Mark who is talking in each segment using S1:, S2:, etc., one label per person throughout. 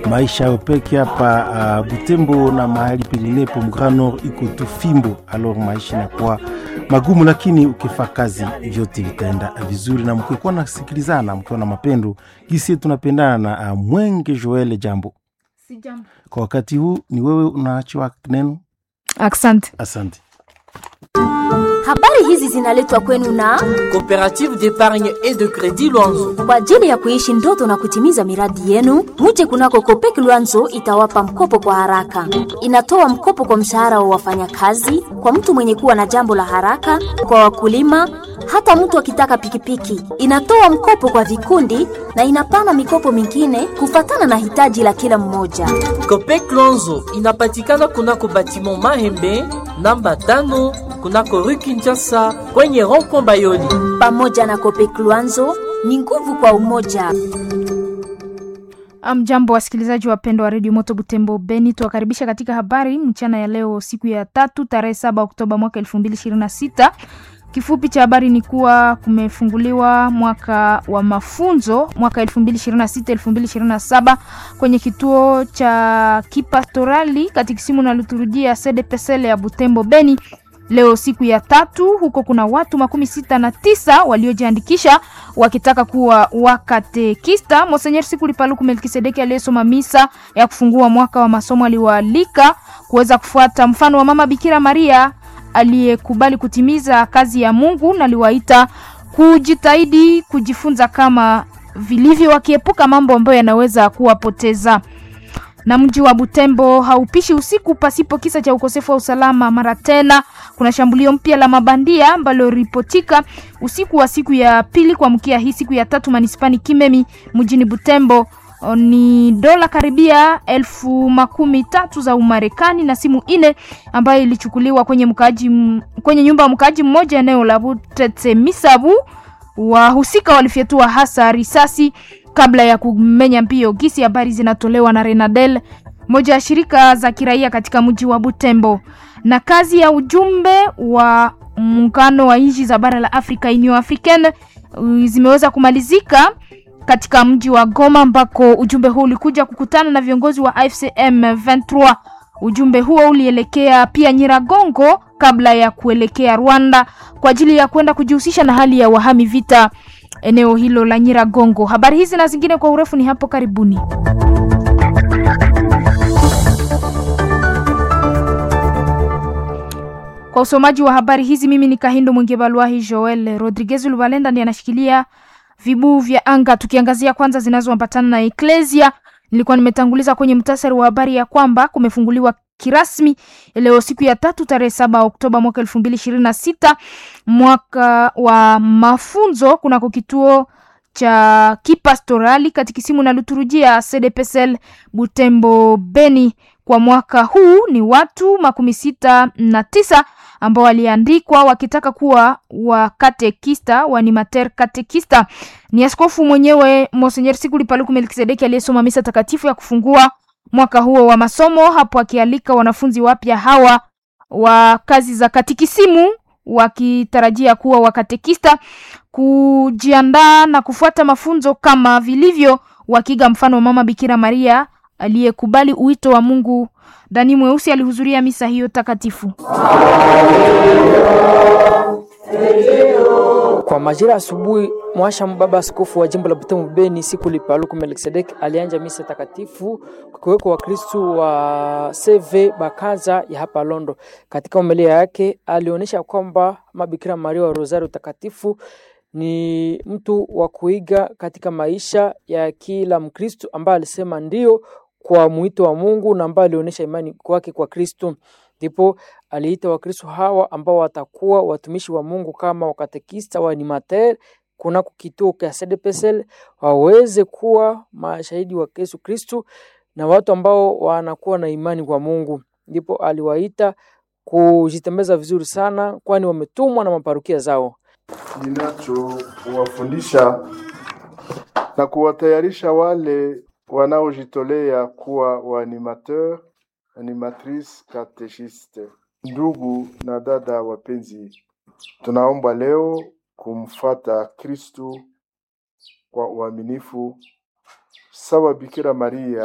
S1: maisha yao peke hapa uh, Butembo na mahali penginepo Grand Nord iko tu fimbo, alors maisha inakuwa magumu, lakini ukifaa kazi vyote vitaenda vizuri, na mkikuwa nasikilizana, mkiwa na mapendo gisi tunapendana na uh, Mwenge Joel. Jambo
S2: Si jambo.
S1: kwa wakati huu, ni wewe unaachiwa neno.
S2: Asante.
S1: Asante.
S3: Habari hizi zinaletwa kwenu na
S4: Coopérative d'épargne et de crédit Luanzo.
S3: kwa ajili ya kuishi ndoto na kutimiza miradi yenu. Muje kunako Kopek Luanzo itawapa mkopo kwa haraka. Inatoa mkopo kwa mshahara wa wafanyakazi, kwa mtu mwenye kuwa na jambo la haraka, kwa wakulima, hata mtu akitaka pikipiki. Inatoa mkopo kwa vikundi na inapana mikopo mingine kufatana na hitaji la kila mmoja.
S4: Copec Luanzo inapatikana kunako batiment Mahembe namba tano kunako rue Kinshasa kwenye rond-point Bayoli.
S3: Pamoja na Kopek Luanzo ni nguvu kwa umoja.
S2: Mjambo wasikilizaji wapendwa wa redio Moto Butembo Beni, tuwakaribisha katika habari mchana ya leo, siku ya tatu tarehe saba Oktoba mwaka elfu mbili ishirini na sita. Kifupi cha habari ni kuwa kumefunguliwa mwaka wa mafunzo mwaka 2026 2027 kwenye kituo cha kipastorali katikisimu na liturujia CDPSL ya Butembo Beni leo siku ya tatu. Huko kuna watu makumi sita na tisa waliojiandikisha wakitaka kuwa wakatekista. Monsenyer Sikuli Paluku Melkisedeki aliyesoma misa ya kufungua mwaka wa masomo aliwaalika kuweza kufuata mfano wa Mama Bikira Maria aliyekubali kutimiza kazi ya Mungu na aliwaita kujitahidi kujifunza kama vilivyo, wakiepuka mambo ambayo yanaweza kuwapoteza. Na mji wa Butembo haupishi usiku pasipo kisa cha ukosefu wa usalama. Mara tena kuna shambulio mpya la mabandia ambalo ripotika usiku wa siku ya pili kuamkia hii siku ya tatu manispani Kimemi mjini Butembo ni dola karibia elfu makumi tatu za Umarekani na simu ine ambayo ilichukuliwa kwenye mkaaji kwenye nyumba ya mkaaji mmoja eneo la Butete Misabu. Wahusika walifyatua hasa risasi kabla ya kumenya mbio. Gisi habari zinatolewa na Renadel, moja ya shirika za kiraia katika mji wa Butembo. Na kazi ya ujumbe wa muungano wa nchi za bara la Afrika Union Africaine zimeweza kumalizika katika mji wa Goma ambako ujumbe huu ulikuja kukutana na viongozi wa AFCM 23. Ujumbe huo ulielekea pia Nyiragongo kabla ya kuelekea Rwanda kwa ajili ya kwenda kujihusisha na hali ya wahami vita eneo hilo la Nyiragongo. Habari hizi na zingine kwa urefu ni hapo karibuni. Kwa usomaji wa habari hizi mimi ni Kahindo Mwingebalwahi Joel Rodriguez Lubalenda ndiye anashikilia vibuu vya anga. Tukiangazia kwanza zinazoambatana na Eklesia, nilikuwa nimetanguliza kwenye mtasari wa habari ya kwamba kumefunguliwa kirasmi leo siku ya tatu tarehe saba Oktoba mwaka elfu mbili ishirini na sita mwaka wa mafunzo kunako kituo cha kipastorali katikisimu na liturujia CDPSL Butembo Beni. Kwa mwaka huu ni watu makumi sita na tisa ambao waliandikwa wakitaka kuwa wakatekista wanimater katekista. Ni askofu mwenyewe Monsenyer Sikuli Paluku Melkisedeki aliyesoma misa takatifu ya kufungua mwaka huo wa masomo, hapo akialika wanafunzi wapya hawa wa kazi za katikisimu wakitarajia kuwa wakatekista kujiandaa na kufuata mafunzo kama vilivyo, wakiga mfano wa Mama Bikira Maria aliyekubali uwito wa Mungu. Dani Mweusi alihudhuria misa hiyo takatifu.
S5: Kwa majira asubuhi, mwasha mbaba askofu wa jimbo la Butembo Beni Sikuli Paluku Melkisedek alianja misa takatifu kukiweko Wakristu wa CV Bakaza ya hapa Londo. Katika homilia yake alionyesha kwamba Mabikira Maria wa Rosario takatifu ni mtu wa kuiga katika maisha ya kila Mkristu ambaye alisema ndio kwa mwito wa Mungu na ambaye alionyesha imani kwake kwa Kristu. Ndipo aliita Wakristo hawa ambao watakuwa watumishi wa Mungu kama wakatekista wa animateur kunako kituo cha CDPSL waweze kuwa mashahidi wa Yesu Kristu na watu ambao wanakuwa na imani kwa Mungu. Ndipo aliwaita kujitembeza vizuri sana, kwani wametumwa na maparukia zao.
S6: ninachowafundisha na kuwatayarisha wale wanaojitolea kuwa waanimateur animatrice katechiste. Ndugu na dada wapenzi, tunaomba leo kumfata Kristu kwa uaminifu sawa Bikira Maria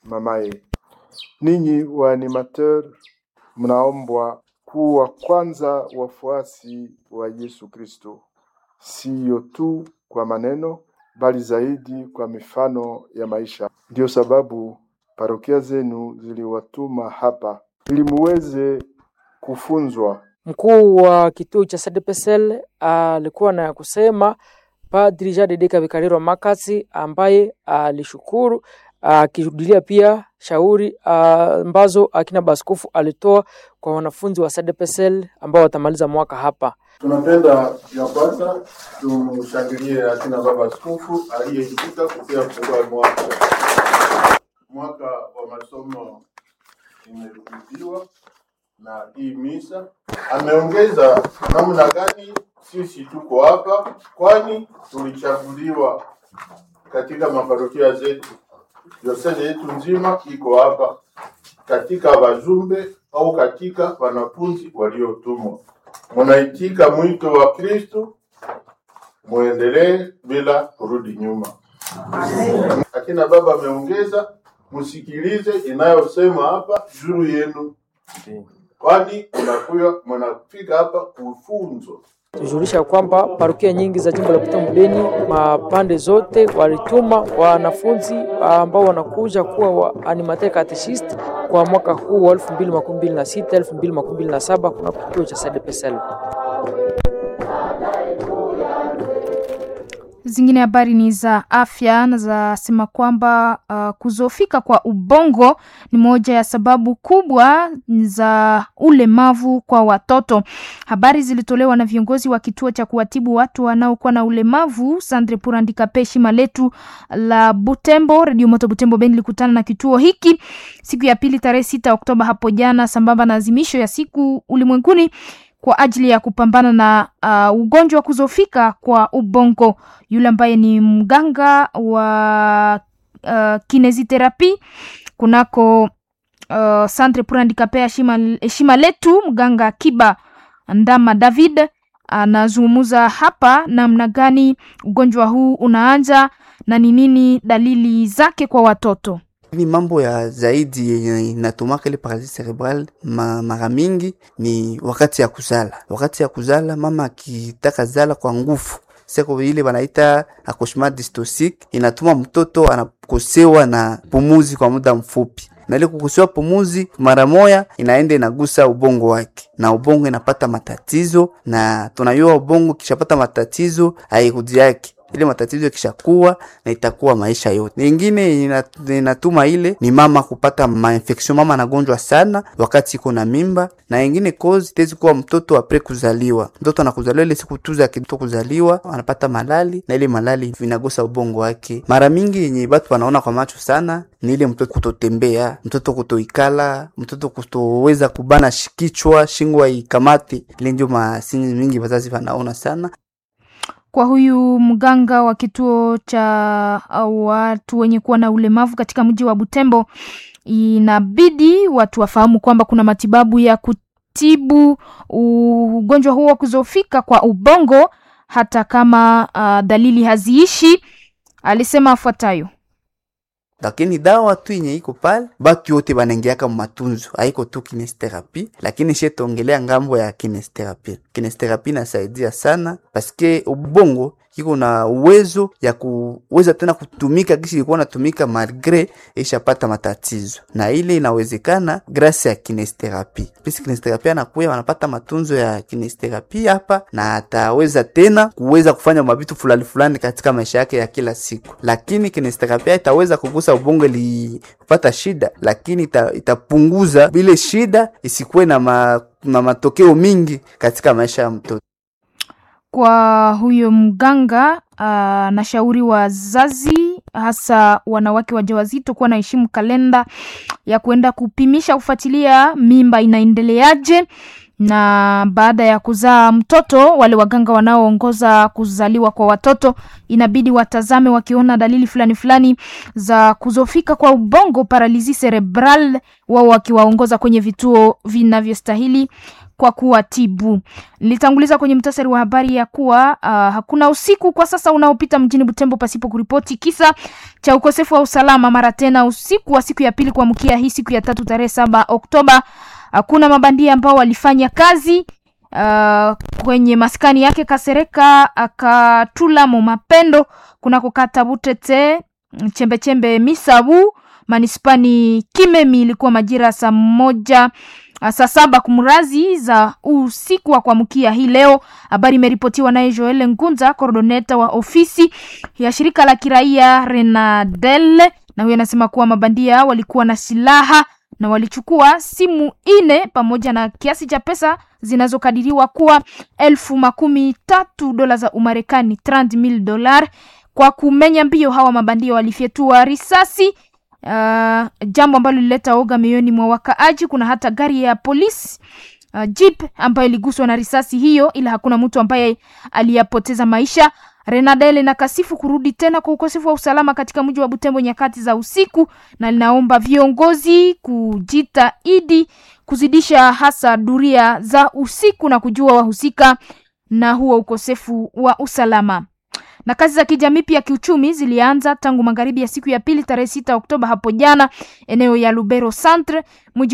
S6: mamaye. Ninyi waanimateur, mnaombwa kuwa kwanza wafuasi wa Yesu Kristo, siyo tu kwa maneno, bali zaidi kwa mifano ya maisha. Ndiyo sababu parokia zenu ziliwatuma hapa ili muweze kufunzwa
S5: Mkuu wa kituo cha SDPSL alikuwa na ya kusema Padri Jean de Kabikariro Makasi ambaye alishukuru akirudilia pia shauri ah, ambazo akina baskofu alitoa kwa wanafunzi wa SDPSL ambao watamaliza mwaka hapa.
S7: Tunapenda ya kwanza tumshangilie akina baba askofu aliyeitika kupia kufungua mwaka. Mwaka wa masomo imerudiwa na hii misa. Ameongeza namna gani sisi tuko hapa, kwani tulichaguliwa katika maparokia zetu. Diosezi yetu nzima iko hapa katika wajumbe au katika wanafunzi waliotumwa munaitika mwito wa Kristo, muendelee bila kurudi nyuma. Akina baba ameongeza, msikilize inayosema hapa juu yenu, kwani mnakuya mnafika hapa kufunzwa.
S5: tujulisha kwamba parokia nyingi za jimbo la Butembo Beni, mapande zote walituma wanafunzi ambao wanakuja kuwa wa animateur catechist kwa mwaka huu wa 2026 2027 kuna kituo cha SDPSL.
S2: Zingine habari ni za afya na zasema kwamba uh, kuzofika kwa ubongo ni moja ya sababu kubwa za ulemavu kwa watoto. Habari zilitolewa na viongozi wa kituo cha kuwatibu watu wanaokuwa na ulemavu Sandre Purandika Peshi Maletu la Butembo. Radio Moto Butembo Beni ilikutana na kituo hiki siku ya pili tarehe sita Oktoba hapo jana, sambamba na azimisho ya siku ulimwenguni kwa ajili ya kupambana na uh, ugonjwa wa kuzofika kwa ubongo. Yule ambaye ni mganga wa uh, kineziterapi kunako uh, Centre pour Handicapés heshima, heshima letu, mganga Kiba Ndama David anazungumza hapa namna gani ugonjwa huu unaanza na ni nini dalili zake kwa watoto.
S8: Ni mambo ya zaidi yenye inatumaka ile paralysis cerebral ma, mara mingi ni wakati ya kuzala. Wakati ya kuzala mama akitaka zala kwa nguvu seko ile banaita accouchement dystocique, inatuma mtoto anakosewa na pumuzi kwa muda mfupi, na ile kukosewa pumuzi mara moya inaenda inagusa ubongo wake, na ubongo inapata matatizo, na tunayua ubongo kishapata matatizo hairudi yake ile matatizo ikishakuwa na itakuwa maisha yote. Nyingine inatuma ile ni mama kupata mainfection, mama anagonjwa sana wakati iko na mimba, na ingine cause tezi kuwa mtoto apre kuzaliwa, mtoto anakuzaliwa ile siku tu za kitoto kuzaliwa anapata malali, na ile malali vinagusa ubongo wake. Mara mingi yenye batu wanaona kwa macho sana ni ile mtoto kutotembea, mtoto kutoikala, mtoto kutoweza kubana kichwa, shingo ikamate. Ile ndio masini mingi wazazi wanaona sana
S2: kwa huyu mganga wa kituo cha watu wenye kuwa na ulemavu katika mji wa Butembo, inabidi watu wafahamu kwamba kuna matibabu ya kutibu ugonjwa huo wa kuzofika kwa ubongo hata kama uh, dalili haziishi. Alisema afuatayo:
S8: lakini dawa tu yenye iko pale, batu yote banengeaka matunzo, haiko tu kinesterapi, lakini shetongelea ngambo ya kinesterapi. Kinesterapi nasaidia sana paske ubongo iko na uwezo ya kuweza tena kutumika kisi ilikuwa natumika malgre ishapata matatizo, na ile inawezekana grasi ya kinesterapi. Pisi kinesterapi anakuya wanapata matunzo ya kinesterapi hapa, na ataweza tena kuweza kufanya mabitu fulani fulani katika maisha yake ya kila siku, lakini kinesterapi itaweza kugusa ubongo ilipata shida, lakini ita, itapunguza vile shida isikuwe na, ma, na matokeo mingi katika maisha ya mtoto
S2: kwa huyo mganga anashauri uh, wazazi hasa wanawake wajawazito kuwa naheshimu kalenda ya kuenda kupimisha kufuatilia mimba inaendeleaje na baada ya kuzaa mtoto, wale waganga wanaoongoza kuzaliwa kwa watoto inabidi watazame wakiona dalili fulani fulani za kuzofika kwa ubongo, paralisi cerebral, wao wakiwaongoza kwenye vituo vinavyostahili kwa kuwatibu. Nilitanguliza kwenye mtasari wa habari ya kuwa uh, hakuna usiku kwa sasa unaopita mjini Butembo pasipo kuripoti kisa cha ukosefu wa usalama. Mara tena usiku wa siku ya pili kuamkia hii siku ya tatu tarehe saba Oktoba, hakuna mabandia ambao walifanya kazi uh, kwenye maskani yake Kasereka akatula mo mapendo kunako kata Butete chembechembe Misabu manispani Kimemi. Ilikuwa majira saa moja saa saba kumrazi za usiku wa kuamkia hii leo. Habari imeripotiwa naye Joel Ngunza, coordoneta wa ofisi ya shirika la kiraia Renadel, na huyo anasema kuwa mabandia walikuwa na silaha na walichukua simu ine pamoja na kiasi cha pesa zinazokadiriwa kuwa elfu makumi tatu dola za Umarekani, 30,000 dolar. Kwa kumenya mbio, hawa mabandia walifyetua risasi Uh, jambo ambalo lilileta oga mioyoni mwa wakaaji. Kuna hata gari ya polisi uh, jeep ambayo iliguswa na risasi hiyo, ila hakuna mtu ambaye aliyapoteza maisha. Renadel inakasifu kurudi tena kwa ukosefu wa usalama katika mji wa Butembo nyakati za usiku, na linaomba viongozi kujitahidi kuzidisha hasa duria za usiku na kujua wahusika na huo ukosefu wa usalama na kazi za kijamii pia kiuchumi zilianza tangu magharibi ya siku ya pili tarehe sita Oktoba hapo jana eneo ya Lubero Centre mji